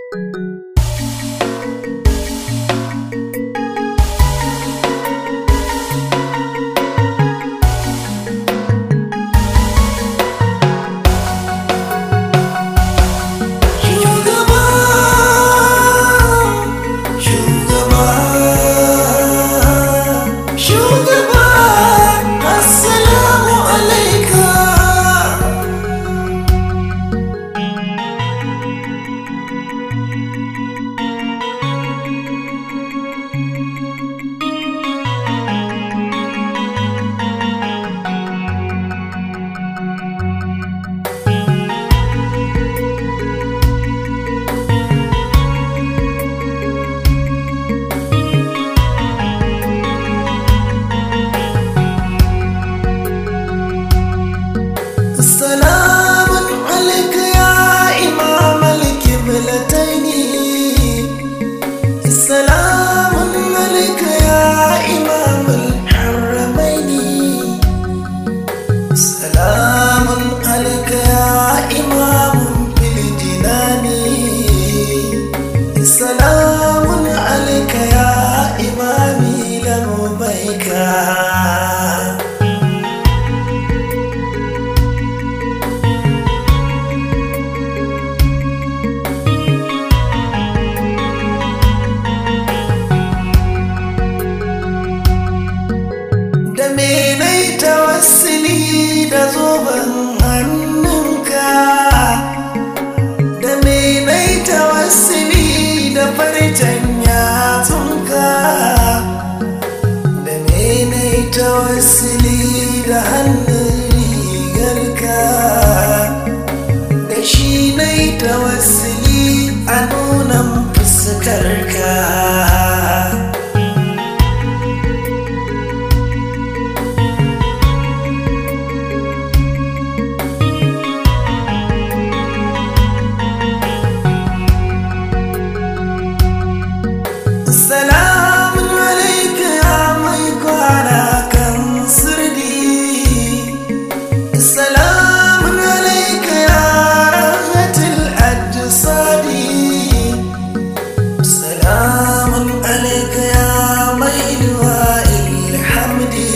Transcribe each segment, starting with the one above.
Shugaba, shugaba, shugaba, assalamu alaika. Salamun alaika ya imam al-kiblataini Salamun alaika ya imam al-haramaini Salamun alaika ya imam fil jinani Salamun alaika ya imami lamubaika da menai tawassuli da zoben hannunka da menai tawassuli da farcen yatsunka da menai tawassuli da hannun rigarka da shi nai tawassuli a nunan fuskarka Salamun alaika ya mai kwana kan sirdi Salamun alaika ya rahatul ajsadi Salamun alaika ya mai duwa ilhamdi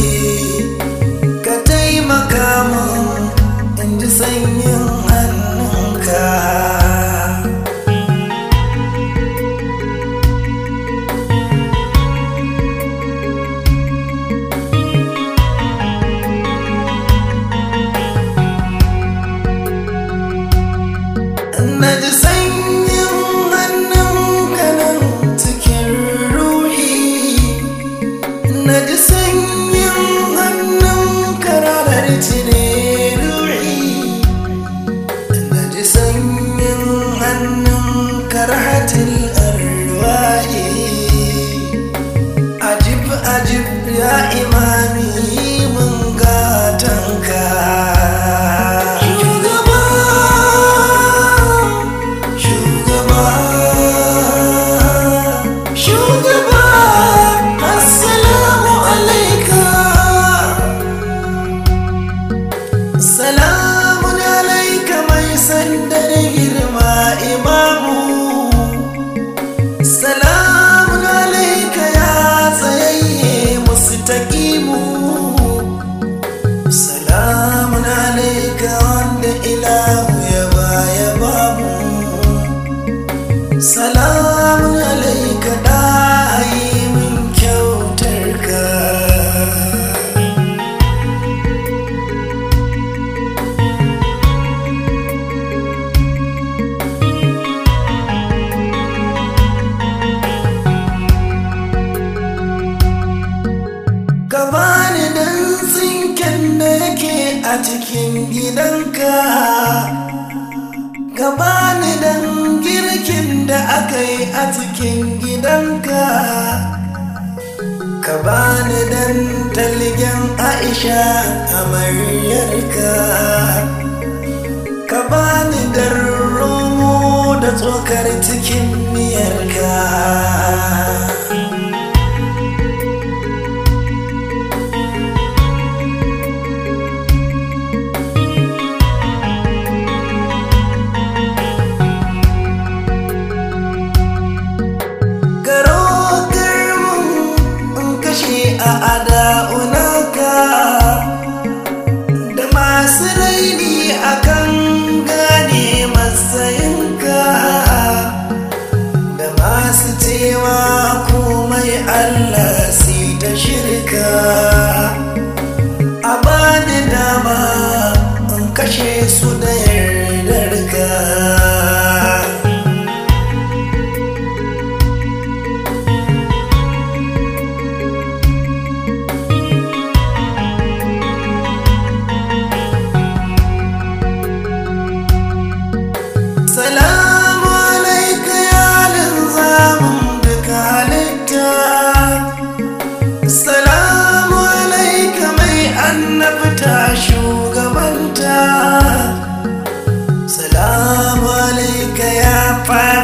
Ka taimaka mun in ji sanyin hannunka Na ji sanyin hannunka nan cikin ruhi Na ji sanyin hannunka ranar cire ruhi Na ji sanyin hannunka rahatil arwahi Ajib ajib ya imami mun gatanka Shugaba Shugaba Shugaba Assalamu alaika Salamun alaika mai sandar girma imamu Salamun alaika ya tsayayye mustaqimu Salamun alaika wanda ilahu ya baya bamu Salamun alaika da yi min kyautar ka Ka bani dan tsinken da yake a cikin gidanka Ka bani dan girkin da aka yi a cikin gidanka Ka bani dan talgen Aisha amaryarka Ka bani dan romo da tsokar cikin miyarka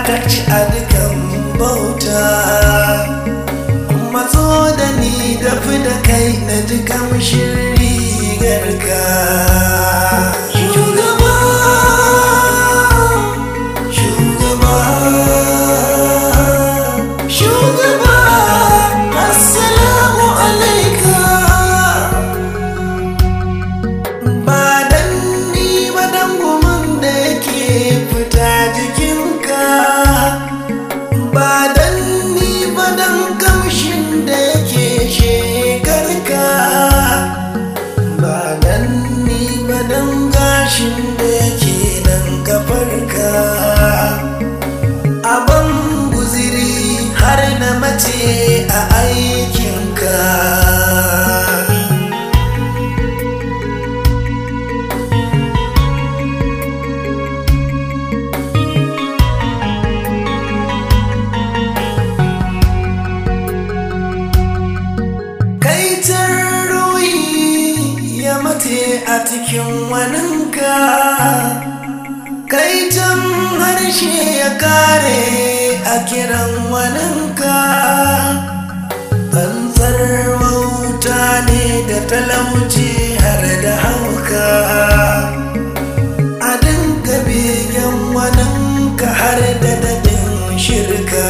ta ci a dukan bauta matso da ni da fi da kai na ji kamshin rigarka shugaba shugaba shugaba assalamu alaika ba dan ni ba dan gumin da yake fita jikinka ba dan ni ba dan kamshin da yake shekarka ba dan ni ba dan gashin da yake nan kafarka abin guziri har na mace a aikinka kaitar ruhi ya mace a cikin waninka kaitan harshe ya kare a kiran waninka tsantsar wauta ne da talauci har da hauka a dinga begen waninka har da daɗin shirka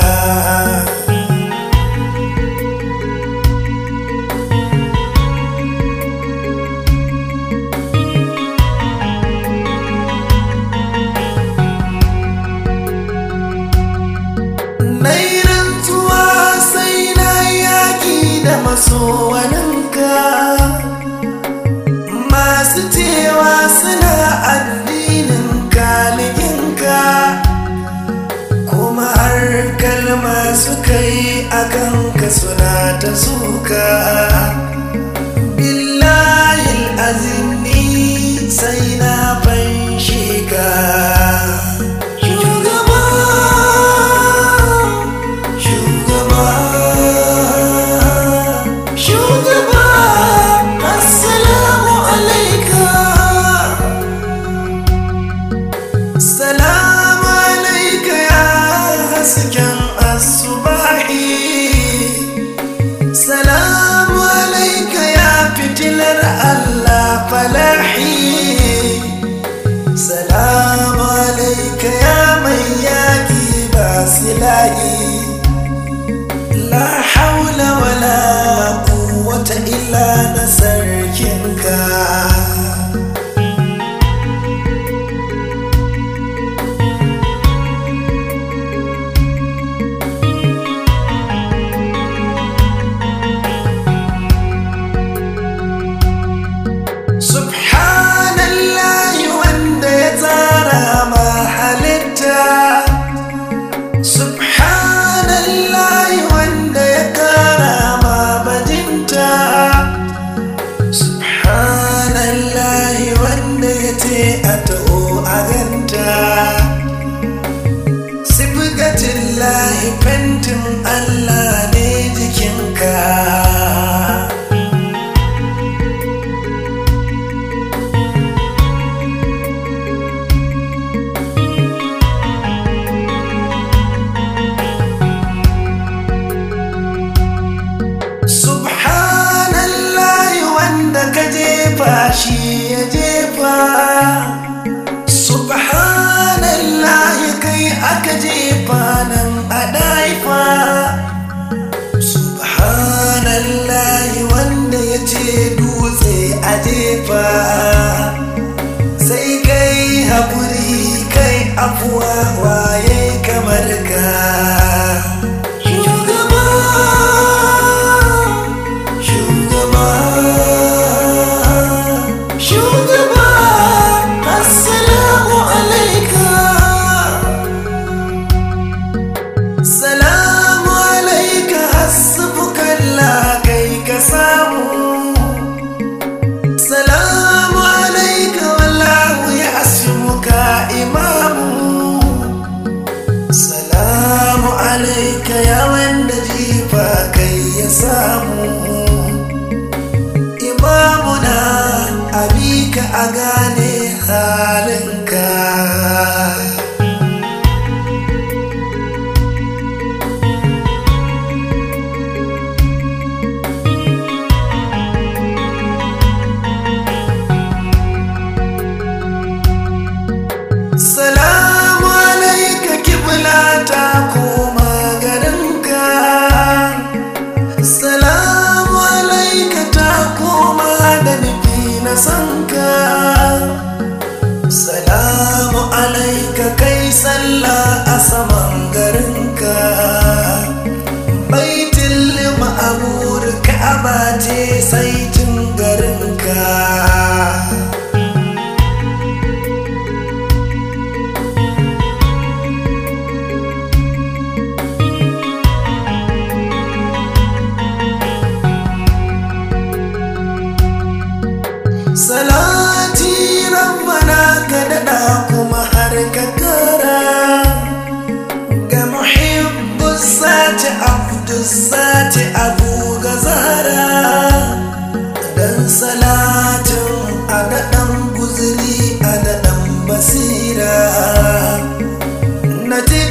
Nai rantsuwa sai na yaki da masowaninka masu cewa suna addinin kaliginka kuma har kalma suka yi a kanka suna ta suka billahi azimi sai na fanshe ka shugaba shugaba shugaba assalamu alaika salamu alaika ya hasken asubahi salamu alaika ya fitilar allah falahi salamu alaika ya mai yaki ba silahi la haula wala quwwata illa na sarkinka subhanallahi wanda ya tsara ma halitta subhanallahi wanda ya kara ma bajinta subhanallahi wanda ya ce a ta'o a ganta sifgatillahi fentin allah ne jikinka subhanallahi wanda ka jefa shi ya jefa subhanallahi kai aka jefa nan a daifa subhanallahi wanda ya ce dutse a jefa sai kai haƙuri kai afuwa waye kamar ka shugaba shugaba shugaba assalamu alaika salamu alaika hasbukallah kai ka samu salamu alaika wallahu ya asmuka imamu salamu alaika ya wanda jifa kai ya samu imamuna abika a gane halinka izzati abu ga zara dan salatin a daɗan guziri a daɗan basira na ji